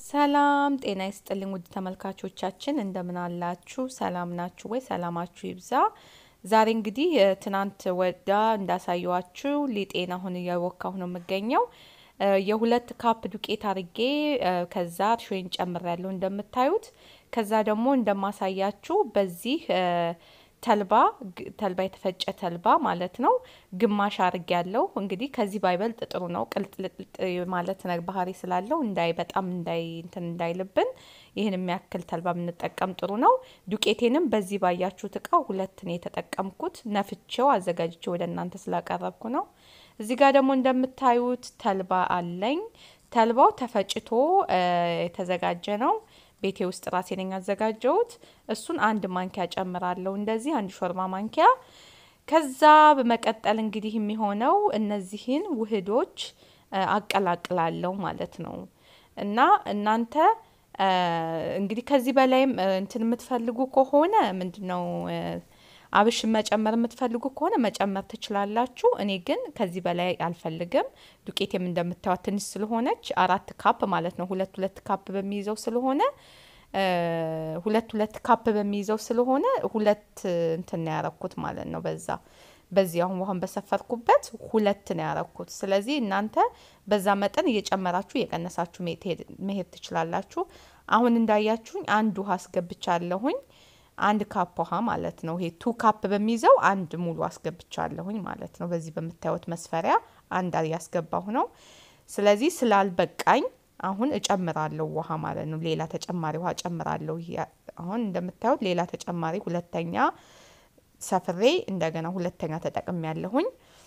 ሰላም ጤና ይስጥልኝ ውድ ተመልካቾቻችን እንደምን አላችሁ? ሰላም ናችሁ ወይ? ሰላማችሁ ይብዛ። ዛሬ እንግዲህ ትናንት ወዳ እንዳሳየዋችሁ ሊጤን አሁን እያወካሁ ነው የምገኘው። የሁለት ካፕ ዱቄት አርጌ ከዛ እርሾዬን ጨምሬያለሁ እንደምታዩት። ከዛ ደግሞ እንደማሳያችሁ በዚህ ተልባ ተልባ የተፈጨ ተልባ ማለት ነው ግማሽ አርግ ያለው እንግዲህ ከዚህ ባይበልጥ ጥሩ ነው። ቅልጥልጥ ማለት ባህሪ ስላለው እንዳይ በጣም እንዳይ እንትን እንዳይልብን ይህን የሚያክል ተልባ ብንጠቀም ጥሩ ነው። ዱቄቴንም በዚህ ባያችሁት እቃ ሁለት ነው የተጠቀምኩት። ነፍቼው አዘጋጅቼ ወደ እናንተ ስላቀረብኩ ነው። እዚህ ጋር ደግሞ እንደምታዩት ተልባ አለኝ። ተልባው ተፈጭቶ የተዘጋጀ ነው። ቤቴ ውስጥ ራሴ ነኝ ያዘጋጀሁት። እሱን አንድ ማንኪያ ጨምራለሁ፣ እንደዚህ አንድ ሾርባ ማንኪያ። ከዛ በመቀጠል እንግዲህ የሚሆነው እነዚህን ውህዶች አቀላቅላለሁ ማለት ነው። እና እናንተ እንግዲህ ከዚህ በላይም እንትን የምትፈልጉ ከሆነ ምንድን ነው አብሽ መጨመር የምትፈልጉ ከሆነ መጨመር ትችላላችሁ። እኔ ግን ከዚህ በላይ አልፈልግም። ዱቄቴም እንደምታዩት ትንሽ ስለሆነች አራት ካፕ ማለት ነው። ሁለት ሁለት ካፕ በሚይዘው ስለሆነ ሁለት ሁለት ካፕ በሚይዘው ስለሆነ ሁለት እንትን ነው ያረኩት ማለት ነው። በዛ በዚህ አሁን ውሃን በሰፈርኩበት ሁለት ነው ያረኩት። ስለዚህ እናንተ በዛ መጠን እየጨመራችሁ እየቀነሳችሁ መሄድ ትችላላችሁ። አሁን እንዳያችሁኝ አንድ ውሃ አስገብቻለሁኝ አንድ ካፕ ውሃ ማለት ነው። ይሄ ቱ ካፕ በሚይዘው አንድ ሙሉ አስገብቻለሁኝ ማለት ነው። በዚህ በምታዩት መስፈሪያ አንድ ያስገባሁ ነው። ስለዚህ ስላልበቃኝ አሁን እጨምራለሁ ውሃ ማለት ነው። ሌላ ተጨማሪ ውሃ እጨምራለሁ። አሁን እንደምታዩት ሌላ ተጨማሪ ሁለተኛ ሰፍሬ እንደገና ሁለተኛ ተጠቅም ያለሁኝ።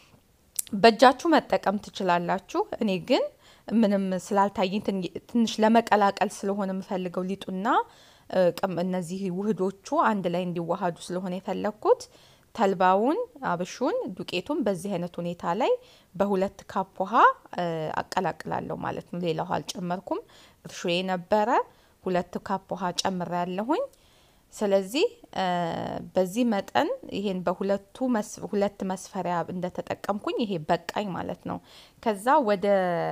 በእጃችሁ መጠቀም ትችላላችሁ። እኔ ግን ምንም ስላልታየኝ ትንሽ ለመቀላቀል ስለሆነ የምፈልገው ሊጡና እነዚህ ውህዶቹ አንድ ላይ እንዲዋሃዱ ስለሆነ የፈለግኩት ተልባውን፣ አብሹን፣ ዱቄቱን በዚህ አይነት ሁኔታ ላይ በሁለት ካፕ ውሃ አቀላቅላለሁ ማለት ነው። ሌላ ውሃ አልጨመርኩም። እርሾዬ ነበረ ሁለት ካፕ ውሃ ጨምሬ ያለሁኝ። ስለዚህ በዚህ መጠን ይሄን በሁለቱ ሁለት መስፈሪያ እንደተጠቀምኩኝ ይሄ በቃኝ ማለት ነው። ከዛ ወደ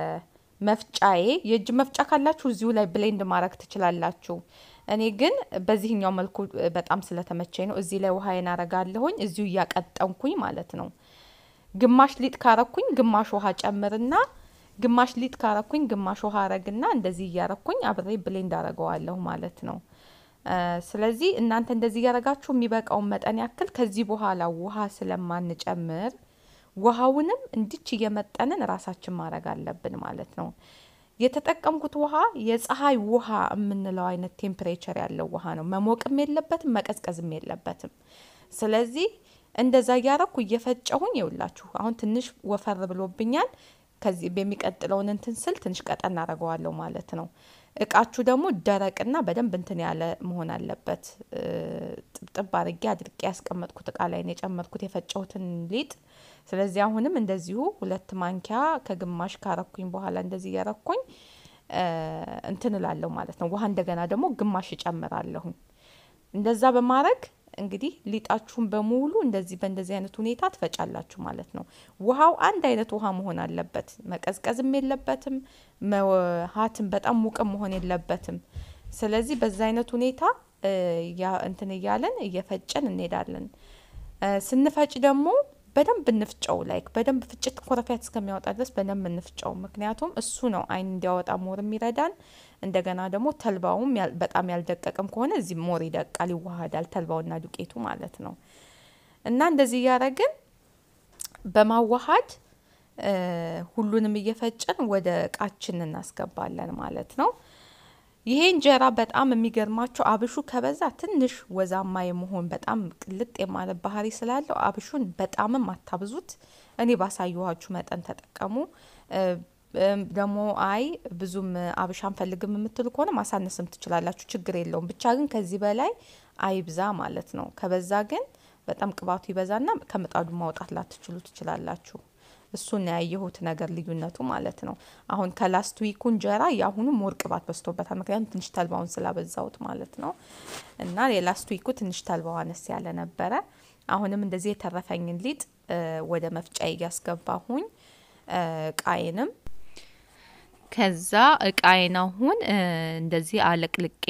መፍጫዬ የእጅ መፍጫ ካላችሁ እዚሁ ላይ ብሌንድ ማድረግ ትችላላችሁ። እኔ ግን በዚህኛው መልኩ በጣም ስለተመቸኝ ነው። እዚህ ላይ ውሃዬን አረጋለሁኝ እዚሁ እያቀጠንኩኝ ማለት ነው። ግማሽ ሊጥ ካረኩኝ ግማሽ ውሃ ጨምርና ግማሽ ሊጥ ካረኩኝ ግማሽ ውሃ አረግና እንደዚህ እያረኩኝ አብሬ ብሌንድ አረገዋለሁ ማለት ነው። ስለዚህ እናንተ እንደዚህ እያረጋችሁ የሚበቃውን መጠን ያክል ከዚህ በኋላ ውሃ ስለማንጨምር ውሃውንም እንዲች እየመጠንን ራሳችን ማድረግ አለብን ማለት ነው። የተጠቀምኩት ውሃ የፀሐይ ውሃ የምንለው አይነት ቴምፕሬቸር ያለው ውሃ ነው። መሞቅም የለበትም መቀዝቀዝም የለበትም። ስለዚህ እንደዛ እያረኩ እየፈጨሁኝ ይውላችሁ አሁን ትንሽ ወፈር ብሎብኛል። ከዚህ በሚቀጥለውን እንትን ስል ትንሽ ቀጠን አደርገዋለሁ ማለት ነው። እቃችሁ ደግሞ ደረቅና በደንብ እንትን ያለ መሆን አለበት። ጥብጥብ አድርጌ አድርቄ ያስቀመጥኩት እቃ ላይ ነው የጨመርኩት የፈጨሁትን ሊጥ። ስለዚህ አሁንም እንደዚሁ ሁለት ማንኪያ ከግማሽ ካረኩኝ በኋላ እንደዚህ እያረኩኝ እንትን እላለሁ ማለት ነው። ውሃ እንደገና ደግሞ ግማሽ እጨምራለሁኝ። እንደዛ በማድረግ እንግዲህ ሊጣችሁን በሙሉ እንደዚህ በእንደዚህ አይነት ሁኔታ ትፈጫላችሁ ማለት ነው። ውሃው አንድ አይነት ውሃ መሆን አለበት። መቀዝቀዝም የለበትም፣ መሀትም በጣም ሙቅም መሆን የለበትም። ስለዚህ በዛ አይነት ሁኔታ እንትን እያለን እየፈጨን እንሄዳለን። ስንፈጭ ደግሞ በደንብ እንፍጨው። ላይክ በደንብ ፍጭት ኮረፊያት እስከሚያወጣ ድረስ በደንብ እንፍጨው። ምክንያቱም እሱ ነው አይን እንዲያወጣ ሞር የሚረዳን። እንደገና ደግሞ ተልባውም በጣም ያልደቀቅም ከሆነ እዚህ ሞር ይደቃል፣ ይዋሃዳል ተልባውና ዱቄቱ ማለት ነው። እና እንደዚህ እያደረግን በማዋሃድ ሁሉንም እየፈጨን ወደ እቃችን እናስገባለን ማለት ነው። ይሄ እንጀራ በጣም የሚገርማቸው አብሹ ከበዛ ትንሽ ወዛማ የመሆን በጣም ቅልጥ የማለት ባህሪ ስላለው አብሹን በጣምም አታብዙት። እኔ ባሳየኋችሁ መጠን ተጠቀሙ። ደግሞ አይ ብዙም አብሽ አንፈልግም የምትሉ ከሆነ ማሳነስም ትችላላችሁ፣ ችግር የለውም። ብቻ ግን ከዚህ በላይ አይብዛ ማለት ነው። ከበዛ ግን በጣም ቅባቱ ይበዛና ከምጣዱ ማውጣት ላትችሉ ትችላላችሁ። እሱን ያየሁት ነገር ልዩነቱ ማለት ነው። አሁን ከላስት ዊኩ እንጀራ የአሁኑ ሞር ቅባት በዝቶበታል። ምክንያቱም ትንሽ ተልባውን ስላበዛውት ማለት ነው። እና የላስት ዊኩ ትንሽ ተልባው አነስ ያለ ነበረ። አሁንም እንደዚህ የተረፈኝን ሊጥ ወደ መፍጫ እያስገባሁኝ ቃይንም ከዛ እቃዬን አሁን እንደዚህ አለቅልቄ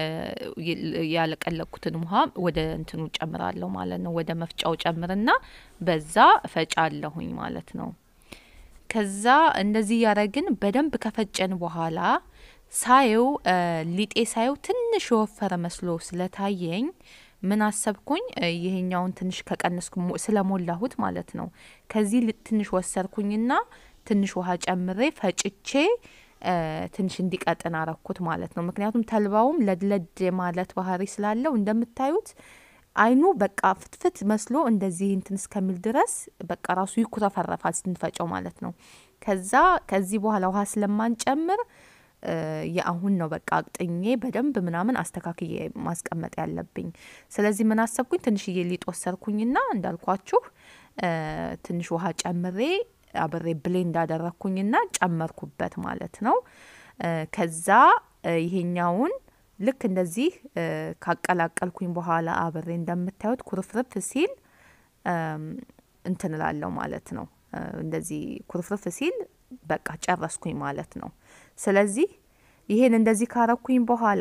ያለቀለኩትን ውሃ ወደ እንትኑ ጨምራለሁ ማለት ነው። ወደ መፍጫው ጨምርና በዛ እፈጫለሁኝ ማለት ነው። ከዛ እንደዚህ እያረግን በደንብ ከፈጨን በኋላ ሳየው ሊጤ ሳየው ትንሽ የወፈረ መስሎ ስለታየኝ ምን አሰብኩኝ፣ ይሄኛውን ትንሽ ከቀነስኩ ስለሞላሁት ማለት ነው። ከዚህ ትንሽ ወሰርኩኝና ትንሽ ውሃ ጨምሬ ፈጭቼ ትንሽ እንዲቀጥን አረኩት ማለት ነው። ምክንያቱም ተልባውም ለድለድ ማለት ባህሪ ስላለው እንደምታዩት አይኑ በቃ ፍትፍት መስሎ እንደዚህ እንትን እስከሚል ድረስ በቃ ራሱ ይኩረፈረፋል ስንፈጨው ማለት ነው። ከዛ ከዚህ በኋላ ውሃ ስለማንጨምር የአሁን ነው በቃ አቅጥኜ በደንብ ምናምን አስተካክዬ ማስቀመጥ ያለብኝ። ስለዚህ ምን አሰብኩኝ ትንሽዬ ሊጥ ወሰርኩኝና እንዳልኳችሁ ትንሽ ውሃ ጨምሬ አብሬ ብሌንድ እንዳደረግኩኝና ጨመርኩበት ማለት ነው። ከዛ ይሄኛውን ልክ እንደዚህ ካቀላቀልኩኝ በኋላ አብሬ እንደምታዩት ኩርፍርፍ ሲል እንትን እላለሁ ማለት ነው። እንደዚህ ኩርፍርፍ ሲል በቃ ጨረስኩኝ ማለት ነው። ስለዚህ ይሄን እንደዚህ ካረኩኝ በኋላ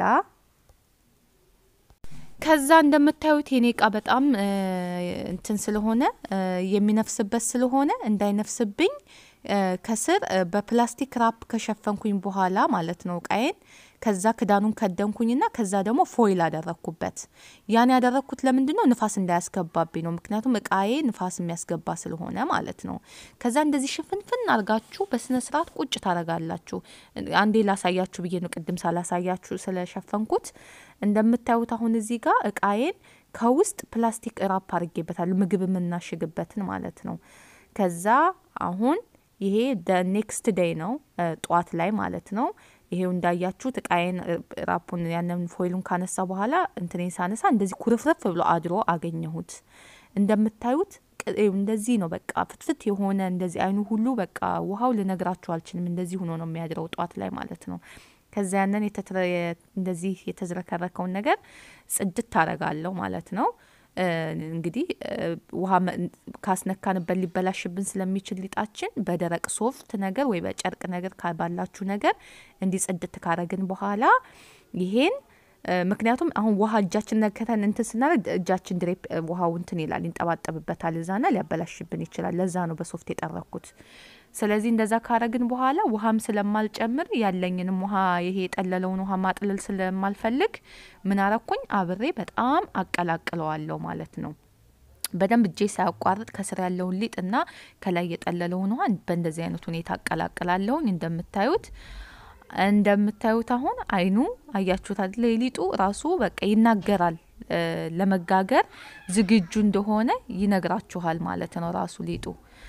ከዛ እንደምታዩት የኔ እቃ በጣም እንትን ስለሆነ የሚነፍስበት ስለሆነ እንዳይነፍስብኝ ከስር በፕላስቲክ ራፕ ከሸፈንኩኝ በኋላ ማለት ነው እቃዬን ከዛ ክዳኑን ከደንኩኝና ከዛ ደግሞ ፎይል አደረግኩበት። ያን ያደረግኩት ለምንድን ነው? ንፋስ እንዳያስገባብኝ ነው። ምክንያቱም እቃዬ ንፋስ የሚያስገባ ስለሆነ ማለት ነው። ከዛ እንደዚህ ሽፍንፍን አርጋችሁ በስነ ስርዓት ቁጭ ታረጋላችሁ። አንዴ ላሳያችሁ ብዬ ነው ቅድም ሳላሳያችሁ ስለሸፈንኩት። እንደምታዩት አሁን እዚህ ጋር እቃዬን ከውስጥ ፕላስቲክ ራፕ አድርጌበታል፣ ምግብ የምናሽግበትን ማለት ነው። ከዛ አሁን ይሄ ኔክስት ዴይ ነው ጠዋት ላይ ማለት ነው። ይሄው እንዳያችሁት እቃዬን ራፑን ያንን ፎይሉን ካነሳ በኋላ እንትኔን ሳነሳ እንደዚህ ኩርፍርፍ ብሎ አድሮ አገኘሁት። እንደምታዩት እንደዚህ ነው በቃ ፍትፍት የሆነ እንደዚህ አይኑ ሁሉ በቃ ውሃው ልነግራችሁ አልችልም። እንደዚህ ሆኖ ነው የሚያድረው ጠዋት ላይ ማለት ነው። ከዛ ያንን እንደዚህ የተዝረከረከውን ነገር ጽድት ታረጋለሁ ማለት ነው። እንግዲህ ውሃ ካስነካንበት ሊበላሽብን ስለሚችል ሊጣችን በደረቅ ሶፍት ነገር ወይ በጨርቅ ነገር ባላችሁ ነገር እንዲህ ጽድት ካረግን በኋላ ይሄን ምክንያቱም አሁን ውሃ እጃችን ነከተን እንትን ስናደርግ እጃችን ድሬፕ ውሃው እንትን ይላል ይንጠባጠብበታል፣ እዛና ሊያበላሽብን ይችላል። ለዛ ነው በሶፍት የጠረኩት። ስለዚህ እንደዛ ካረግን በኋላ ውሃም ስለማልጨምር ያለኝንም ውሃ ይሄ የጠለለውን ውሃ ማጥለል ስለማልፈልግ ምን አረኩኝ አብሬ በጣም አቀላቅለዋለሁ ማለት ነው። በደንብ እጄ ሳያቋርጥ ከስር ያለውን ሊጥ እና ከላይ የጠለለውን ውሃ በእንደዚህ አይነት ሁኔታ አቀላቅላለሁኝ። እንደምታዩት እንደምታዩት አሁን አይኑ አያችሁት አይደል? ሊጡ ራሱ በቃ ይናገራል ለመጋገር ዝግጁ እንደሆነ ይነግራችኋል ማለት ነው ራሱ ሊጡ።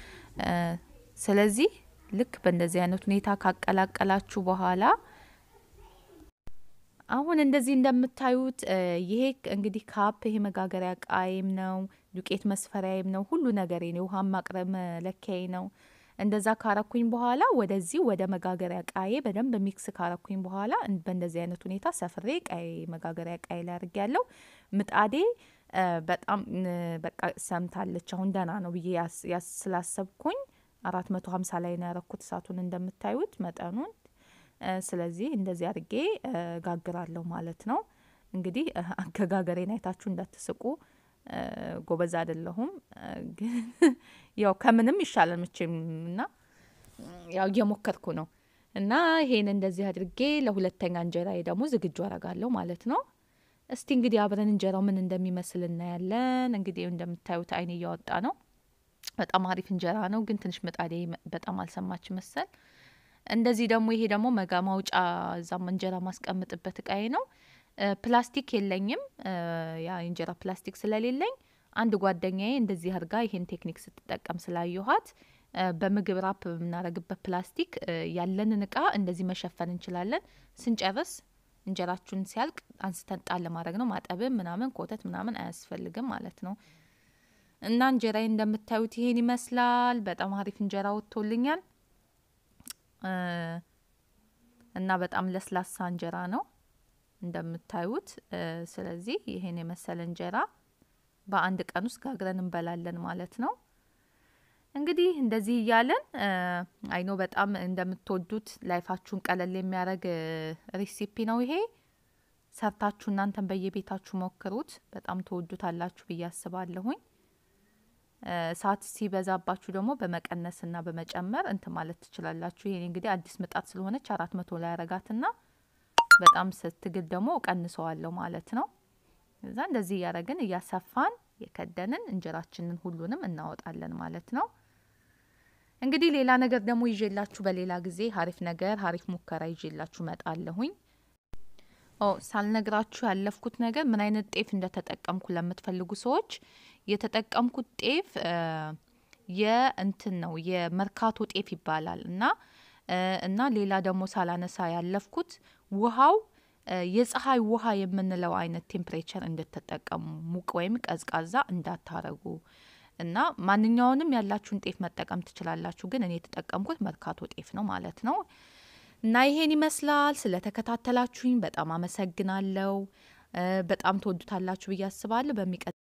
ስለዚህ ልክ በእንደዚህ አይነት ሁኔታ ካቀላቀላችሁ በኋላ አሁን እንደዚህ እንደምታዩት ይሄ እንግዲህ ካፕ ይሄ መጋገሪያ ቃይም ነው፣ ዱቄት መስፈሪያይም ነው፣ ሁሉ ነገር ነው። ውሃ ማቅረብ መለኪያዬ ነው። እንደዛ ካረኩኝ በኋላ ወደዚህ ወደ መጋገሪያ ቃዬ በደንብ ሚክስ ካረኩኝ በኋላ በእንደዚህ አይነት ሁኔታ ሰፍሬ ቃይ መጋገሪያ ቃይ ላይ አድርጌ ያለው ምጣዴ በጣም በቃ ሰምታለች። አሁን ደህና ነው ብዬ ስላሰብኩኝ አራት መቶ ሀምሳ ላይ ነው ያረኩት እሳቱን እንደምታዩት መጠኑን። ስለዚህ እንደዚህ አድርጌ ጋግራለሁ ማለት ነው። እንግዲህ አገጋገሬን አይታችሁ እንዳትስቁ፣ ጎበዝ አይደለሁም፣ ግን ያው ከምንም ይሻላል መቼም እና ያው እየሞከርኩ ነው እና ይሄን እንደዚህ አድርጌ ለሁለተኛ እንጀራዬ ደግሞ ዝግጁ አረጋለሁ ማለት ነው። እስቲ እንግዲህ አብረን እንጀራው ምን እንደሚመስል እናያለን። እንግዲህ እንደምታዩት አይን እያወጣ ነው። በጣም አሪፍ እንጀራ ነው፣ ግን ትንሽ ምጣዴ በጣም አልሰማች መሰል። እንደዚህ ደግሞ ይሄ ደግሞ መጋ ማውጫ እዛም እንጀራ ማስቀምጥበት እቃዬ ነው። ፕላስቲክ የለኝም። ያ እንጀራ ፕላስቲክ ስለሌለኝ አንድ ጓደኛዬ እንደዚህ አድርጋ ይሄን ቴክኒክ ስትጠቀም ስላየኋት በምግብ ራፕ በምናደርግበት ፕላስቲክ ያለንን እቃ እንደዚህ መሸፈን እንችላለን። ስንጨርስ እንጀራችሁን ሲያልቅ አንስተን ጣል ለማድረግ ነው። ማጠብም ምናምን ኮተት ምናምን አያስፈልግም ማለት ነው። እና እንጀራዬ እንደምታዩት ይሄን ይመስላል። በጣም አሪፍ እንጀራ ወጥቶልኛል እና በጣም ለስላሳ እንጀራ ነው እንደምታዩት። ስለዚህ ይሄን የመሰለ እንጀራ በአንድ ቀን ውስጥ ጋግረን እንበላለን ማለት ነው። እንግዲህ እንደዚህ እያለን አይኖ በጣም እንደምትወዱት ላይፋችሁን ቀለል የሚያደርግ ሬሲፒ ነው ይሄ። ሰርታችሁ እናንተን በየቤታችሁ ሞክሩት። በጣም ትወዱታላችሁ ብዬ አስባለሁኝ። እሳት ሲበዛባችሁ ደግሞ በመቀነስና በመጨመር እንትን ማለት ትችላላችሁ። ይሄ እንግዲህ አዲስ ምጣድ ስለሆነች አራት መቶ ላይ ያረጋትና በጣም ስትግል ደግሞ እቀንሰዋለሁ ማለት ነው። እዛ እንደዚህ እያደረግን እያሰፋን የከደንን እንጀራችንን ሁሉንም እናወጣለን ማለት ነው። እንግዲህ ሌላ ነገር ደግሞ ይዤላችሁ በሌላ ጊዜ ሀሪፍ ነገር ሀሪፍ ሙከራ ይዤላችሁ መጣለሁኝ። ኦ ሳልነግራችሁ ያለፍኩት ነገር ምን አይነት ጤፍ እንደተጠቀምኩ ለምትፈልጉ ሰዎች የተጠቀምኩት ጤፍ የእንትን ነው የመርካቶ ጤፍ ይባላል እና እና ሌላ ደግሞ ሳላነሳ ያለፍኩት ውሃው የፀሐይ ውሃ የምንለው አይነት ቴምፕሬቸር እንድትጠቀሙ ሙቅ ወይም ቀዝቃዛ እንዳታረጉ እና ማንኛውንም ያላችሁን ጤፍ መጠቀም ትችላላችሁ። ግን እኔ የተጠቀምኩት መርካቶ ጤፍ ነው ማለት ነው። እና ይሄን ይመስላል። ስለተከታተላችሁኝ በጣም አመሰግናለሁ። በጣም ትወዱታላችሁ ብዬ አስባለሁ። በሚቀ